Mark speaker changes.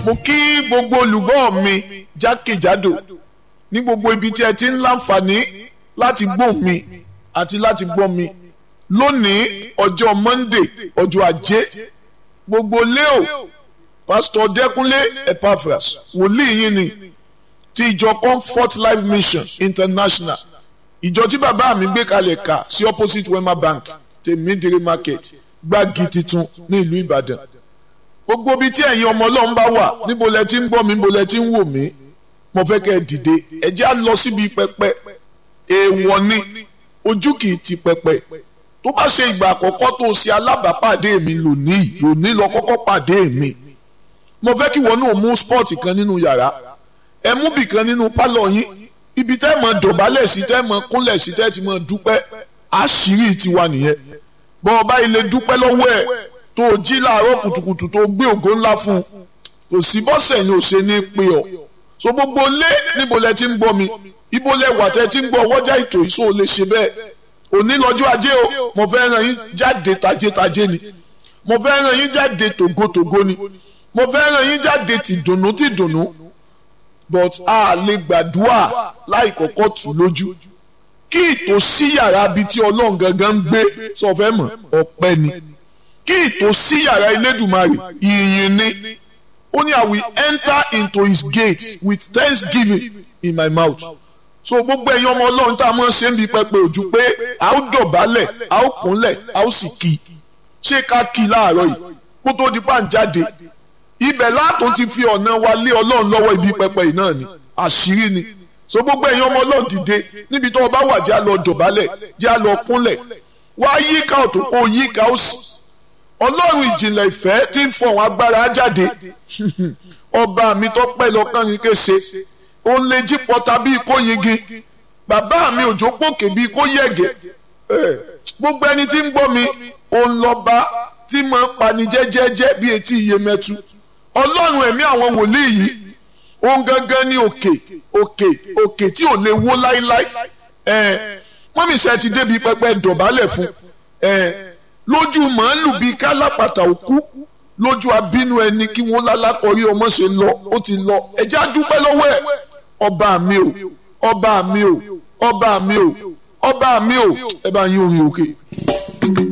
Speaker 1: mo kí gbogbo olùgbọ́ mi jákèjádò ní gbogbo ibi tí ẹ ti ń láǹfààní láti gbọ́ mi àti láti gbọ́ mi lónìí ọjọ́ Monday ọjọ́ ajé gbogbo leo pásítọ̀ Dẹ́kúnlé Epaphras wòlíì yín ni ti ìjọ Comfort Life Mission International ìjọ tí bàbá mi gbé kalẹ̀ kà sí opposite Wema Bank tèmídìrí market gbági titun ní ìlú Ìbàdàn gbogbo ibi tí ẹ̀yin ọmọ Ọlọ́run bá wà níbo lẹ ti ń gbọ́ mi níbo lẹ ti ń wò mí mo fẹ́ kẹ́ ẹ dìde ẹ jẹ́ á lọ síbi pẹpẹ èèwọ̀ ni ojú kì í ti pẹpẹ tó bá ṣe ìgbà àkọ́kọ́ tó ṣe alábàápàdé mi lónìí lónìí lọ kọ́kọ́ pàdé mi mo fẹ́ kí wọn náà mú spọ́ọ̀tì kan nínú yàrá ẹ mú bì kan nínú pálọ̀ yín ibi tẹ́ mọ̀ dọ̀bálẹ̀ sí tẹ́ mọ̀ kúnlẹ̀ sí tẹ́ ti mọ̀ dúpẹ́ àṣírí tiwa nìyẹn bọ́ ọba ilé dúpẹ́ lọ́wọ́ ẹ̀ tó o jí láàárọ̀ kùtùkùtù tó o gbé ògo ńlá fún un kò sí bọ́sẹ̀ ni ò ṣe ní pé ọ so gbogbo lé níbo lẹ ti ń gbọ́ mi ibo lẹ wà tẹ́ ti ń gbọ́ ọwọ́jà ètò yìí so o lè ṣe bẹ́ẹ̀ òní lọ́jọ́ ajé o mo fẹ́ ràn yín jáde tajétajé ni mo fẹ́ ràn yín jáde tògótògó ni mo fẹ́ ràn yín jáde tìdùnnú tìdùnnú but a lè gbàdúrà láì kọ́kọ́ tù lójú kí ìtò sí yàrá bíi tí ọlọ́run gangan ń gbé sọ fẹ́ mọ̀ ọpẹ́ ni kí ìtò sí yàrá Elédùmarè ìyìn ni ó ní I will enter into his gate with thanksgiving in my mouth so gbogbo ẹ̀yin ọmọ ọlọ́run tá a mọ̀ ṣe ń bi pẹpẹ ojú pé a ó dọ̀bálẹ̀ a ó kúnlẹ̀ a ó sì kí ṣé ká kí láàárọ̀ yìí kó tó di pàǹjáde ibẹ̀ látún ti fi ọ̀nà wa lé ọlọ́run lọ́wọ́ ibi pẹpẹ yìí náà ni àṣírí ni so gbogbo ẹ̀yin ọmọ ọlọ́run dìde níbi tó o bá wà jẹ́ a lọ dọ̀bálẹ̀ jẹ́ a lọ kúnlẹ̀ wá yíká ọ̀tún kó yíká òsì ọlọ́run ìjìnlẹ̀ ìfẹ́ tí ń fọ̀hún agbára jáde ọba mi tó pẹ́ lọ́kàn yín kése òun lè jí pọ́ta bíi kó yingi bàbá mi òjò pòkè bíi kó yẹ̀gẹ̀ gbogbo ẹni tí ń gbọ́ mi òun lọ́ba tí máa ń pani jẹ́jẹ́jẹ́ bíi etí iye mẹ́tu ọlọ́run ẹ̀mí àwọn wòlíì yìí òun gangan ní òkè òkè òkè tí ò lè wó láíláí wọ́n mi sẹ́ ti débi pẹpẹ dọ̀bálẹ̀ fún lójú màálù bíi kálápàtà òkú lójú abínú ẹni kí wọ́n lálákọ̀ọ́rí ọmọ ṣe lọ ó ti lọ ẹ̀jẹ̀ á dúpẹ́ lọ́wọ́ ẹ̀ ọba mi o ọba mi o ọba mi o ọba mi o ẹ bá yín orin òkè.